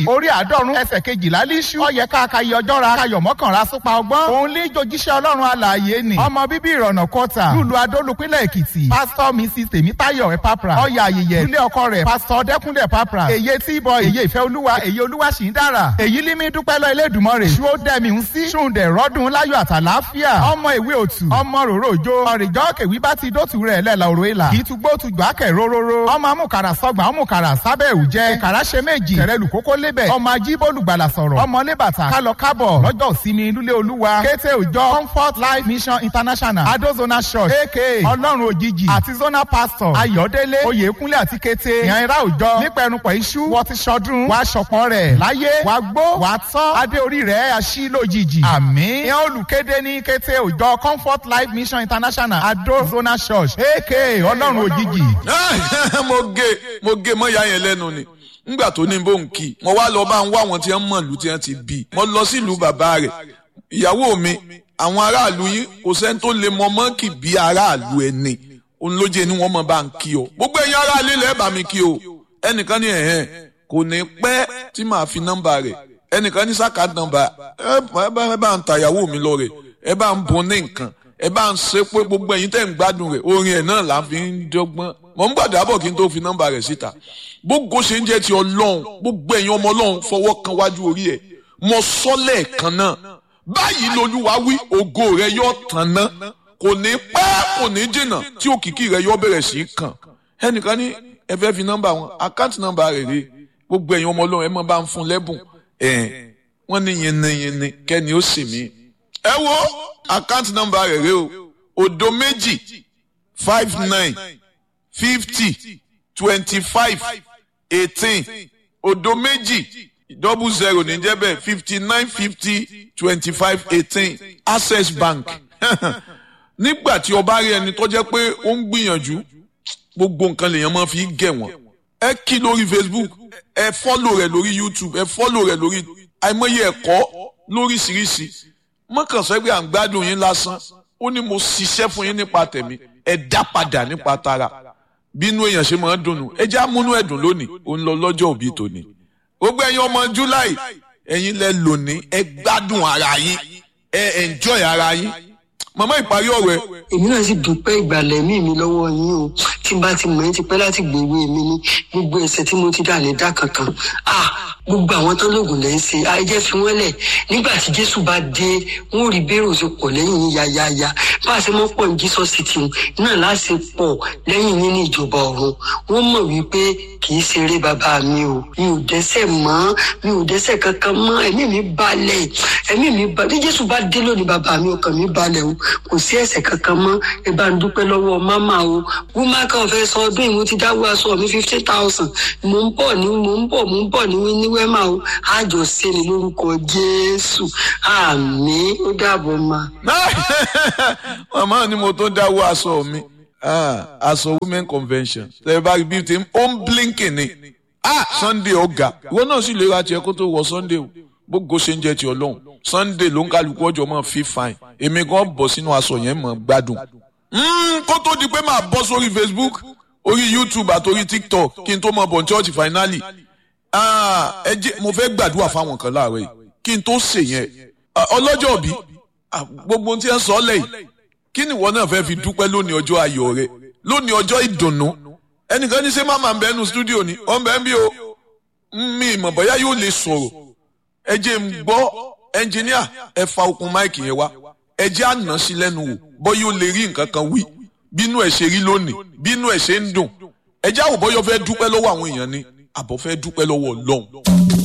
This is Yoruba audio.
orí àádọ́rùn ẹsẹ̀ kejìlá líṣú ọyẹ káàkiri ọjọ́ ra kayọ̀ mọ́kànlá súpa ọgbọ́n òun lè jojíṣẹ́ ọlọ́run alààyè ni ọmọ bíbí ìrọ̀nà kọta lùlù adólùpínlẹ̀ èkìtì pásítọ̀ mrs tèmítáyọ̀ ẹ̀pápra ọyà ayẹyẹ ilé ọkọ rẹ̀ pásítọ̀ dẹ́kúnlẹ̀ ẹ̀pápra èyí tí bọ èyí ìfẹ́ olúwa èyí olúwa sì ń dára èyí límí dúpẹ́ lọ Elédùmarè ṣó dẹ́mi ń sí ṣùǹdẹ̀ rọ́dún láyọ̀ àtàláfíà ọmọ ìwé òtù ọmọ ròrò òjò ọ̀rìjọ́ kèwí bá ti dótù rẹ̀ lẹ́la òrò ìlà kì í tugbó tugbà kẹ̀ róróró ọmọ amúkàrà sọgbà ọmúkàrà sábẹ́ òjẹ́ ìkàrà ṣe méjì tẹ̀rẹ̀lù kókó lébẹ̀ ọmọ ajíbólùgbàlà sọ̀rọ̀ ọmọ lébàtà kálọ kábọ̀ lọ́jọ́ ìsinmi lúlé olúwa kété òjọ comfort life mission international adozona church aka ọlọ́run òjijì àti zona pastor ayọ̀délé oyèkúnlé àti kété ìyànra òjọ nípẹ̀rùpọ̀ iṣu wọ́n ti ṣọdún wàá ṣọ̀pọ̀ rẹ̀ láyé wàá gbó wàá tọ́ adé orí rẹ̀ aṣí lójijì àmín ìyẹn olùkéde ní kété òjọ comfort life mission international adozona church aka ọlọ́run òjijì. mo gé mo gé mọ́ ìyá yẹn lẹ́nu ni ngbà tó ní bó ń kí mo wá lọ bá ń wá àwọn tí wọ́n mọ̀ lù tí wọ́n ti bí mo lọ sílùú bàbá rẹ̀ ìyàwó mi àwọn aráàlú yín kò sẹ́ni tó lè mọ mọ́ǹkì bí aráàlú ẹni òun ló jẹ́ ni wọ́n mọ̀ bá ń kí o gbogbo ẹ̀yin aráàlú ilẹ̀ bá mi kí o ẹnìkan ní ẹ̀hẹ́n kò ní pẹ́ tí màá fi nọ́mbà rẹ̀ ẹnìkan ní sáka nọ́mbà ẹ bá ń ta ìyàwó mi lọ rẹ̀ ẹ bá ń bun ní nǹkan ẹ bá ń ṣe pé gbogbo ẹ̀yin tẹ́ ń gbádùn rẹ̀ orin ẹ̀ náà là ń fi ń dọ́gbọ́n mọ̀ ń gbàdá bọ̀ kí n tó fi nọ́mbà rẹ̀ síta gbogbo ṣe ń jẹ́ ti ọlọ́run gbogbo ẹ̀yin ọmọ ọlọ́run fọwọ́ kan wájú orí ẹ̀ mọ sọ́lẹ̀ kan náà báyìí lolúwa wí ògo rẹ yóò tàn ná kò ní pẹ́ kò ní jìnnà tí òkìkí rẹ yóò bẹ̀rẹ̀ sí í kàn ẹnìkan ní ẹ fẹ́ fi nọ́mbà wọn àkáǹtì nọ́mbà rẹ̀ rè gbogbo ẹ̀yin ọmọ ọlọ́run ẹ mọ̀ bá ń fún lẹ́bùn ẹ̀ wọ́n ní yẹnnẹyẹnnẹ kẹ́ni ó sì mí. ẹ wo àkáǹtì nọ́mbà rẹ̀ rè o òdo méjì five nine fifty twenty five eighteen òdo méjì double zero ní jẹ́ bẹ́ẹ̀ fifty nine fifty twenty five eighteen access bank nígbà tí o bá rí ẹni tó jẹ́ pé ó ń gbìyànjú gbogbo nǹkan lèèyàn máa fi gẹ̀ wọ́n ẹ kí lórí facebook ẹ fọ́lò rẹ̀ lórí youtube ẹ fọ́lò rẹ̀ lórí àìmọye ẹ̀kọ́ lóríṣiríṣi mọ́kànsẹ́ pé à ń gbádùn yín lásán ó ní mo ṣiṣẹ́ fún yín nípa tẹ̀mí ẹ dá padà nípa tara bínú èèyàn ṣe máa ń dùnnú ẹ já múnú ẹ̀dùn lónìí ó ń lọ lọ́jọ́ òbí tòní gbogbo ẹ̀yin ọmọ july ẹ̀yin lẹ lónìí ẹ gbádùn ara yín ẹ enjoy ara yín màmá ìparí ọ̀rọ̀ ẹ. èmi náà sì dúpẹ́ ìgbàlẹ̀ mí mi lọ́wọ́ yín o tí n bá ti mọ̀ ẹ́ ti pẹ́ láti gbèwé mi ní gbogbo ẹ̀ṣẹ̀ tí mo ti dà lè dá kankan ah gbogbo àwọn tán lóògùn lẹ́ ń ṣe ayẹyẹ fi wọ́n lẹ̀ nígbà tí jésù bá dé wọn ò rí bẹ́rù ṣe pọ̀ lẹ́yìn yín yáyáyá bá a ṣe mọ́ pọ̀ ní jesus city náà láti pọ̀ lẹ́yìn yín ní ìjọba ọ̀run wọ́n mọ̀ wípé kì í ṣeré bàbá mi o mi ò dẹ́ṣẹ̀ mọ́ mi ò dẹ́ṣẹ̀ kankan mọ́ ẹ̀mí mi balẹ̀ ẹ̀mí mi balẹ̀ bí jésù bá dé lónìí bàbá mi ọkàn mi balẹ̀ o kò sí ẹ̀ṣẹ̀ kankan mọ́ ẹ bá ń dúpẹ́ lọ́wọ́ máma o wúmá kan fẹ́ sọ ọdún ìmú ti dáwọ́ aṣọ mi fifty thousand mò ń bọ̀ ní mò ń bọ̀ mò ń bọ̀ ní ní wẹ́mà o àjọ ṣe ni lórúkọ jésù àmín ó dàbọ̀ ma. màmá ni mo tó dáwọ́ aṣọ mi aṣọ women convention tẹ̀lé bá rí bí ti ó ń blinking ni sunday ọ̀gá ìwọ náà sì lè ra tiẹ̀ kó tó wọ sunday o gbogbo ṣe ń jẹ́ ti ọlọ́run sunday ló ń kálukú ọjọ́ mọ́ fi fine èmi gan bọ̀ sínú aṣọ yẹn mọ́ gbádùn. kó tó di pé màá bọ́ sórí facebook orí youtube àti orí tiktok kí n tó mọ bọ̀ ní church finally ẹ jẹ́ mo fẹ́ gbàdúrà fáwọn kan láàárọ̀ yìí kí n tó ṣe yẹn ọlọ́jọ́ òbí gbogbo ohun tí ẹ ń sọ lẹ́yìn kí ni ìwọ náà fẹ́ fi dúpẹ́ lónìí ọjọ́ ayọ̀ rẹ lónìí ọjọ́ ìdùnnú ẹnìkan ní ṣé máma ń bẹ nínú stúdíò ni ọ̀ ń bẹ ń bí o mi ìmọ̀ bóyá yóò lè sọ̀rọ̀ ẹ jẹ́ ń gbọ́ ẹnjìníà ẹ fa okùn máìkì yẹn wá ẹ jẹ́ àná sí lẹ́nu wò bóyá ó lè rí nǹkan kan wí bínú ẹ̀ ṣe rí lónìí bínú ẹ̀ ṣe ń dùn ẹ jẹ́ àwòbọ́yọ́ fẹ́ dúpẹ́ lọ́wọ́ àwọn èèyàn ni àbọ̀ fẹ́ dúpẹ́ lọ́wọ́ ọlọ́run.